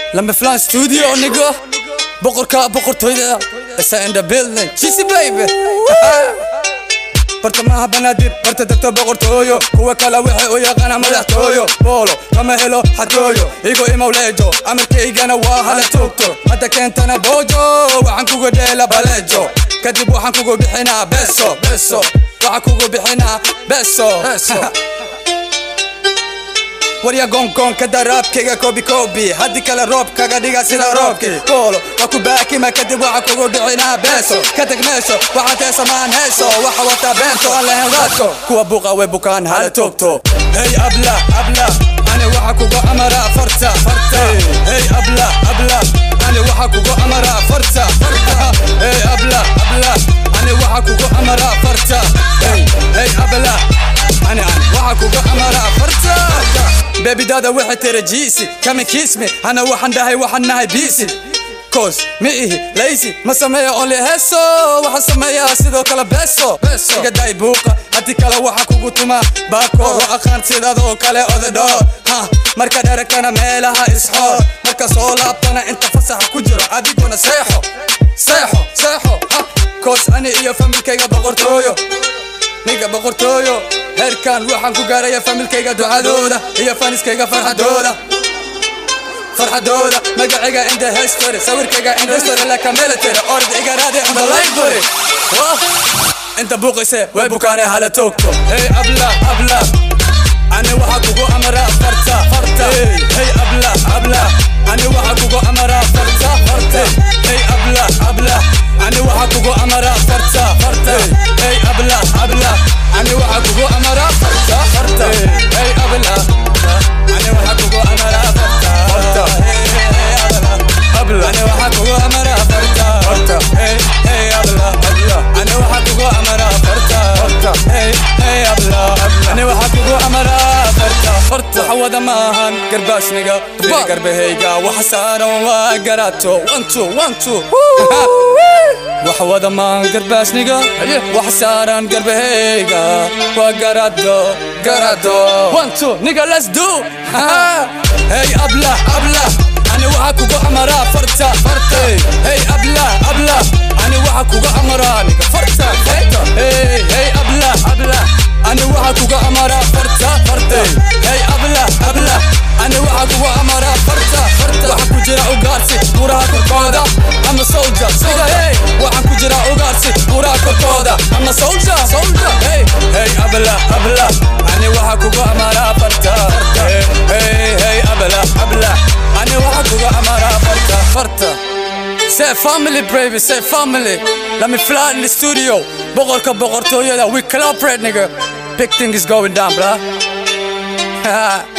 lama flan studio nigga boqorka boqortooyda isa in the building jisi baby bartamaha banaadir barta degta boqortooyo kuwa kale waxay u yaqaana madaxtooyo boolo kama helo xatooyo igo imowleejo amarkaygana waa hala toogto hadda keentana boojo waxaan kuga dheela baleejo kadib waxaan kugu bixinaa beso beso waxaan kugu bixinaa beso warya gongoonka daraabkayga kobi kobi haddii kale roob kaga dhiga sida roobkii boolo waa ku baakima kadib waxaa kugu bixinaa beeso ka tag meesho waxaad heesamaan heeso waxa wataa beento aan lahayn raadko kuwa buuqa way bukaan hala toogto hey abla abla ani waxa kugu amaraa farta farta hey abla abla ani waxa kugu amaraa farta farta hey abla abla ani waxa kugu amaraa farta hey hey abla ani ani waxa kugu amaraa farta bebi dada waxay tiri jiisi kama kiismi hana waxaan dhahay waxaan nahay biisi koos ma ihi laysi ma sameeya only heeso waxaan sameeyaa sidoo kale beso iga day buuqa haddii kale waxa kugu tuma baakoor waa aqaan sidadoo kale odadho ha marka dherakana meelaha isxoor marka soo laabtana inta fasaxa ku jiro adiguna seexo seexo seexo ha koos ani iyo familkayga boqortooyo niga boqortooyo heerkan waxaan ku gaaraya familkayga ducadooda iyo faniskayga farxadooda farxadooda magacayga inda history sawirkayga inda history laka military orod igaraade on the library inta buuqayse way bukaane hala toogto hey abla abla ani waxa kugu amaraa farta farta hey abla abla ani waxa kugu amaraa farta farta hey abla abla ani waxa kugu amaraa farta farta hey abla abla ani waxa kugu amaraa farta farta hey abla ani waxa kugu amaraa farta farta hey abla abla ani waxa kugu amaraa farta farta hey hey abla abla ani waxa kugu amaraa farta farta hey hey abla abla ani waxa kugu amaraa farta farta xawada maahan garbaashniga garbahayga waxa saaran waa garaato one two one two wax wada maan garbaashniga wax saaran garbahayga waa garado garado one two nigga let's do hey abla abla ani waxa kugu amaraa farta farta hey abla abla ani waxa kugu amaraa niga farta farta hey hey abla abla ani waxa kugu amaraa farta farta hey abla abla ani waxa kugu amaraa farta farta waxa ku jira ugaarsi buraha korkooda ama soldier sida hey waxaan ku jira ugaarsi buraha korkooda ama soldier soldier hey hey abla abla ani waxa kugu amaraa farta hey hey hey abla abla ani waxa kugu amaraa farta farta Say family, baby, say family. Let me fly in the studio. Boqorka boqortooyada, we collaborate, nigga. Big thing is going down, bruh.